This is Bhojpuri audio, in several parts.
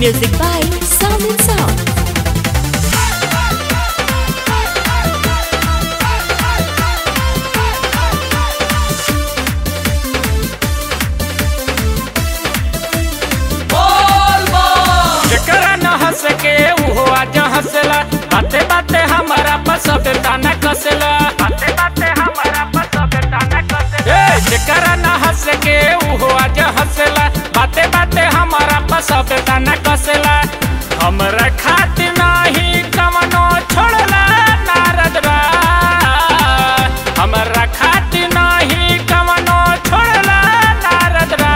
Music by Sound and Sound. जेकरा न हंस के उहो आज हंसला बाते बाते हमारा पसब ताना कसला बाते बाते हमारा पसब ताना कसला ए जेकरा न हंस के उहो आज हंसला बाते बाते हमारा पसब ताना कसला हमरा खातिर नाही कवनो छोड़ला नारद बा हमरा खातिर नाही कवनो छोड़ला नारद बा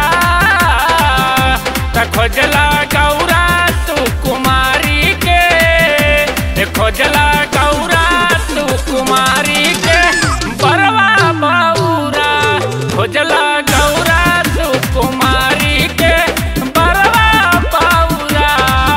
त खोजला गौरा तू कुमारी के ए खोजला गौरा तू कुमारी के बरवा बौरा खोजला गौरा तू कुमारी के बरवा बौरा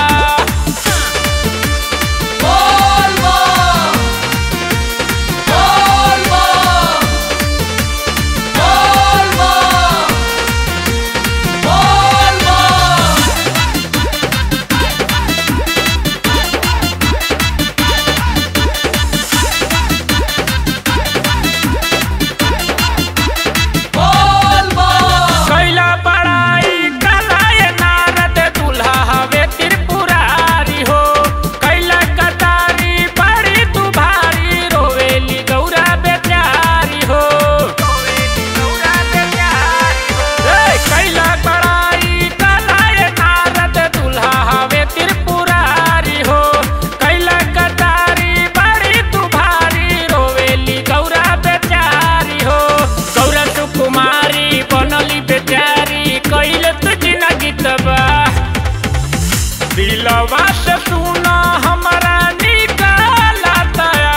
कैला बड़ाई कलाय नारद दुल्हा हवे त्रिपुरारी हो कैला कतारी बड़ी तू भारी रोवेली गौरा बेचारी हो रोवेली गौरा बेचारी हो ए, कैला बड़ाई कलाय नारद दुल्हा हवे त्रिपुरारी हो कैला कतारी बड़ी तू भारी रोवेली गौरा बेचारी हो गौरा तू कुमारी बनली बेचारी कैले तू जिंदगी तबाह दिलवा से सुना हमारा निकाला दया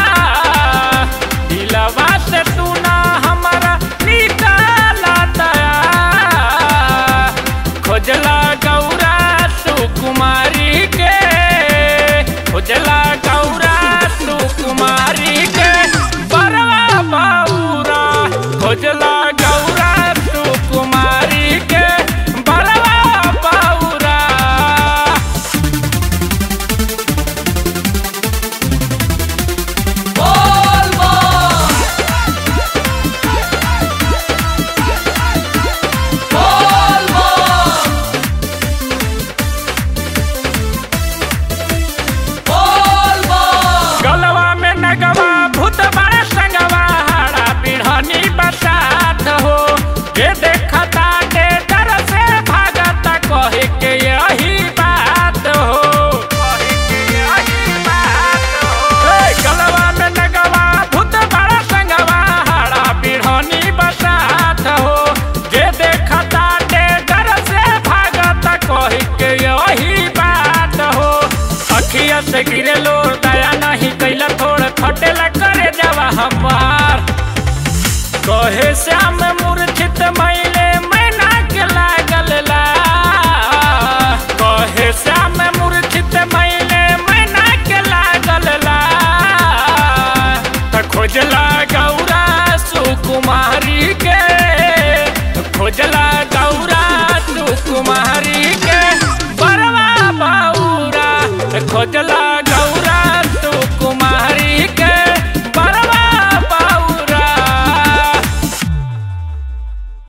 दिलवा से सुना हमारा निकाला दया खोजला गौरा सुकुमारी के खोजला गौरा सुकुमारी के बरवा बौरा खोजला गौरा सुकुमारी के बरवा बौरा गलवा में नगवा भूत बड़ा संगवा हाड़ा बिढ़नी बसात हो ये देखता के डर से भागता कहे के यही बात हो कहे के यही बात हो ए, गलवा में नगवा भूत बड़ा संगवा हाड़ा बिढ़नी बसात हो ये देखता के डर से भागता कहे के यही बात हो अखिया से गिरे लो दया नहीं कैला थोड़ा खटेला करे जावा हमार कहे श्याम मूर्छित मैले मैना के लागल ला कहे श्याम मूर्छित मैले मैना के लागल ला त खोजला गौरा सुकुमारी के खोजला गौरा सुकुमारी के बरवा बौरा खोजला